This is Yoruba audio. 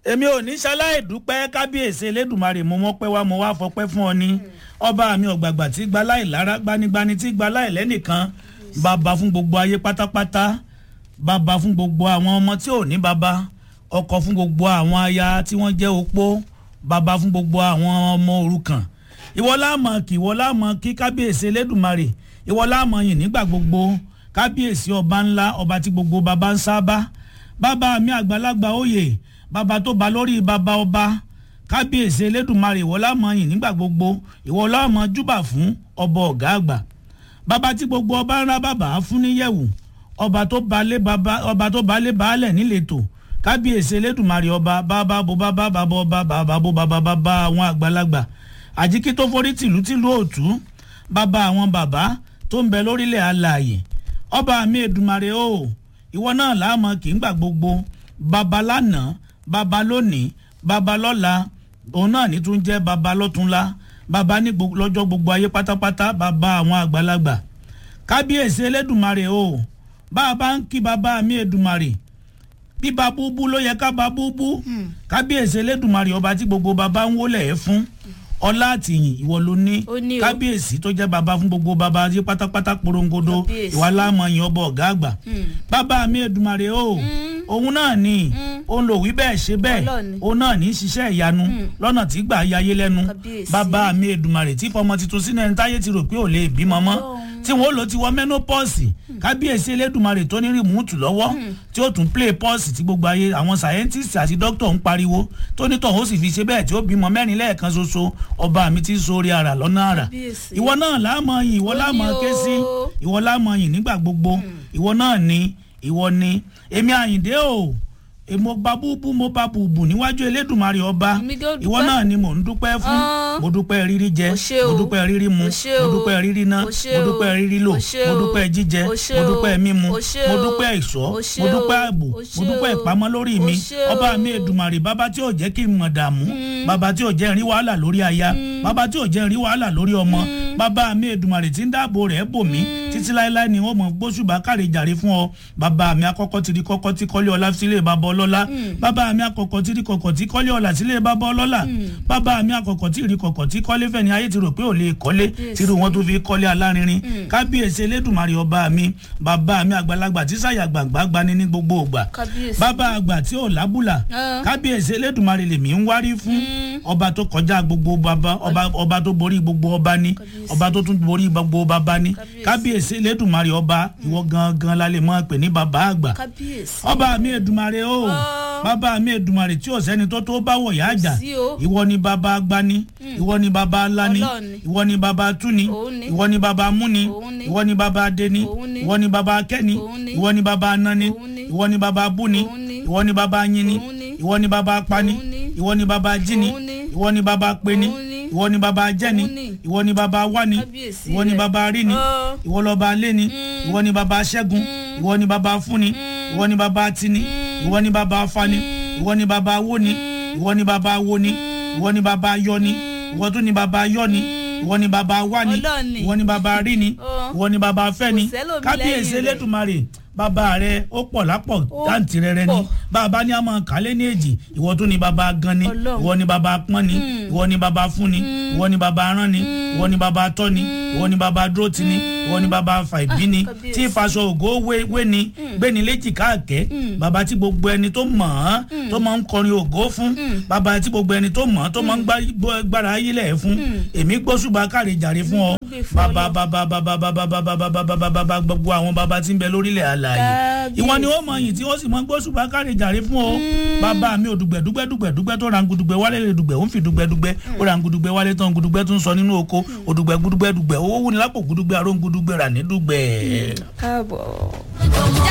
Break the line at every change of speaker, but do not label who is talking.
èmi ò ní ṣaláì dúpẹ́ kábíyèsí elédùnmarè mo mọ́ pẹ́ wá mo wá fọpẹ́ fún ọ ní ọba mi ọ̀gbàgbà tí gba láì lára gbanigbani tí gba láì lẹ́nìkan bàbá fún gbogbo ayé pátápátá bàbá fún gbogbo àwọn ọmọ tí ò ní bàbá ọkọ fún gbogbo àwọn aya tí wọ́n jẹ́ opó bàbá fún gbogbo àwọn ọmọ òrukàn ìwọ láàmọ kí ìwọ láàmọ kí kábíyèsí elédùnmarè ìwọ láàmọ yìn nígbà gbogbo kábíyèsí ọba ńlá ọba tí gbogbo bàbá ń sábà bàbá mi àgbàlagbà òye bàbá tó ba lórí bàbá ọba kábíyèsí elédùnmarè ìwọ láàmọ yìn nígbà gbogbo ìwọ láàmọ júbà fún ọba ọ̀gá àgbà bàbá tí gbogbo ọba ń rá bàbá fún níyẹ̀wò ọba tó balẹ̀ bàbá ọba tó balẹ̀ baálẹ̀ níletò kábíyèsí elédùnmarè ọba bàbá bo bàbá bàbá ọba bàbá bo bàbá bàbá àwọn àgbàlagbà àjíkí tó forí tìlú tìlú òtú bàbá àwọn bàbá tó ń bẹ lórílẹ̀ alààyè ọba mi èdùmarè o ìwọ náà láàmọ kì í gbà gbogbo bàbá lánàá bàbá lónìí bàbá lọ́la òun náà ní tún jẹ́ bàbá lọ́túnla bàbá ní lọ́jọ́ gbogbo ayé pátápátá bàbá àwọn àgbàlagbà kábíyèsí elédùmarè o bàbá ń kí bàbá mi èdùmarè bíba búbú ló yẹ ká ba búbú kábíyèsí elédùmarè ọba tí gbogbo bàbá ń wólẹ̀ ẹ́ fún ọlá àtìyìn ìwọ ló ní
Ó ní o.
kábíyèsí tó jẹ́ bàbá fún gbogbo bàbá ayé pátápátá porongodo
Kábíyèsí.
ìwà láàmọ̀yìn ọba ọ̀gá àgbà bàbá mi èdùmarè o òun náà ni òun lò wí bẹ́ẹ̀ ṣe bẹ́ẹ̀
Ọlọ́run.
òun náà ní í ṣiṣẹ́ ìyanu lọ́nà tí gbà yayé lẹ́nu
Kábíyèsí.
bàbá mi èdùmarè tí fọmọ tuntun sínú ẹni táyé ti rò pé ò lè bímọ mọ́ tí wọn ó lò ti wọ menopause kábíyèsí elédùmarè tó ní rìmúùtù lọ́wọ́ tí ó tún play pause tí gbogbo ayé àwọn scientist àti doctor ń pariwo tó ní tọ̀hún ó sì fi ṣe bẹ́ẹ̀ tí ó bímọ mẹ́rin lẹ́ẹ̀kan ṣoṣo ọba mi ti sórí ara lọ́nà ara
Kábíyèsí.
ìwọ náà láàmọ yìn ìwọ
Ó ní
láàmọ ké sí
o.
ìwọ láàmọ yìn nígbà gbogbo ìwọ náà ni ìwọ ni èmi àyìndé o èmo gba búbú mo bá bùbù níwájú elédùnmarè ọba
Èmi gan
ìwọ
dúpẹ́.
náà ni mò ń dúpẹ́ fún
Ah.
mo dúpẹ́ rírí jẹ
O ṣé
mo
o.
dúpẹ́ rírí mu
O ṣé
mo
o.
dúpẹ́ rírí ná
O ṣé
mo
o.
dúpẹ́ rírí lò
O ṣé
mo
o.
dúpẹ́ jíjẹ
O ṣé
mo
o.
dúpẹ́ mímu
O ṣé
mo
o.
dúpẹ́ ìṣọ́
O ṣé
mo dúpẹ́
o.
ààbò
O
mo
ṣé
dúpẹ́
o.
ìpamọ́ lórí
O
mi
ṣé
ọba
o.
mi èdùmarè bàbá tí ò jẹ́ kí n mọ̀ dààmú bàbá tí ò jẹ́ rí wàhálà lórí aya bàbá tí ò jẹ́ rí wàhálà lórí ọmọ bàbá mi èdùmarè tí ń dáàbò rẹ̀ bò mí títí láéláé ni wọ́n mọ̀ gbóṣùbà káre jàre fún ọ bàbá mi akọ́kọ́ ti di kọ́kọ́ tí kọ́lé ọlá sílé bàbá ọlọ́lá bàbá mi akọ́kọ́ ti di kọ̀kọ̀ tí kọ́lé ọlá sílé bàbá ọlọ́lá bàbá mi akọ́kọ́ tí rí kọ̀kọ̀ tí kọ́lé fẹ́ni ayé ti rò pé ò lè kọ́lé tírú wọn tó fi kọ́lé alárinrin kábíyèsí elédùmarè ọba mi bàbá mi àgbàlagbà tí sàyà gbàgbà gbani ní gbogbo ògbà
Kábíyèsí.
bàbá àgbà tí ò lábùlà
Ah.
kábíyèsí elédùnmarè lèmi ń wárí fún ọba tó kọjá gbogbo bàbá ọba ọba tó borí gbogbo ọba ní
Kábíyèsí.
ọba tó tún borí gbogbo bàbá ní
Kábíyèsí.
kábíyèsí elédùnmarè ọba ìwọ gangan la lè mọ pè ní bàbá àgbà
kábíyèsí.
ọba mi èdùnmarè o
Ah.
bàbá mi èdùnmarè tí ò sẹ́ni tó tó bá wọ̀ yá àjà
sí o.
ìwọ ni bàbá agbani ìwọ ni bàbá alani
Ọlọ́run ni.
ìwọ ni bàbá túni
Òun ni.
ìwọ ni bàbá múni
Òun ni.
ìwọ ni bàbá adeni
Òun ni.
ìwọ ni bàbá akẹ́ni
Òun ni.
ìwọ ni bàbá anani
Òun ni.
ìwọ ni bàbá búni
Òun ni.
ìwọ ni bàbá yini
Òun ni.
ìwọ ni bàbá apani
Òun ni.
ìwọ ni bàbá jini
Òun ni.
ìwọ ni bàbá peni
Òun ni.
ìwọ ni bàbá jẹni
Òun ni.
ìwọ ni bàbá wani
Kábíyèsí
ìwọ ni
rẹ̀.
bàbá rini
Ah.
ìwọ lọba lẹni ìwọ ni bàbá ṣẹ́gun ìwọ ni bàbá fúnni ìwọ ni bàbá tini ìwọ ni bàbá fani ìwọ ni bàbá woni ìwọ ni bàbá woni ìwọ ni bàbá yọni ìwọ tún ni bàbá yọni ìwọ ni bàbá wani
Ọlọ́run ni.
ìwọ ni bàbá rini
Ọ.
ìwọ ni bàbá fẹ́ni
Kò sẹ́lòmí
kábíyèsí
lẹ́yìn rẹ̀.
elétùmarè bàbá rẹ ó pọ̀ lápọ̀
Ó
dáǹtì rẹrẹ ni
pọ̀.
bàbá ní àmọ́ kálẹ̀ ní èjì ìwọ tún ni bàbá gan ni
Ọlọ́run.
ìwọ ni bàbá pọ́n ni ìwọ ni bàbá fún ni ìwọ ni bàbá rán ni ìwọ ni bàbá tọ́ ni ìwọ ni bàbá dúró ti ni ìwọ ni bàbá fà ìbí ni
kábíyèsí.
tí ìfaṣọ ògo wé wé ni gbéni léjì káàkẹ́ bàbá tí gbogbo ẹni tó mọ̀ ọ́n tó máa ń kọrin ògo fún bàbá tí gbogbo ẹni tó mọ̀ ọ́n tó máa ń gbá- gbọ́- gbára ayílẹ̀ fún èmi gbósùbà káre jàre fún ọ
gbé fún
bàbá
Ọlọ́run.
bàbá bàbá bàbá bàbá bàbá bàbá bàbá gbogbo àwọn bàbá tí ń bẹ lórílẹ̀ àlàyé
Kábíyèsí.
ìwọ ni ó mọ yìí tí ó sì mọ gbósùbà káre jàre fún ọ bàbá mi ò dùgbẹ́ dùgbẹ́ dùgbẹ́ dùgbẹ́ tó rangudugbẹ́ wálé lè dùgbẹ́ ó ń fi dùgbẹ́ dùgbẹ́ ó rangudugbẹ́ wálé tán gudugbẹ́ tó ń sọ nínú oko òdùgbẹ́ gudugbẹ́ dùgbẹ́ owó wúni lápò gudugbẹ́ àrò gudugbẹ́ rà ní dùgbẹ́.
káàbọ̀.
Ìjà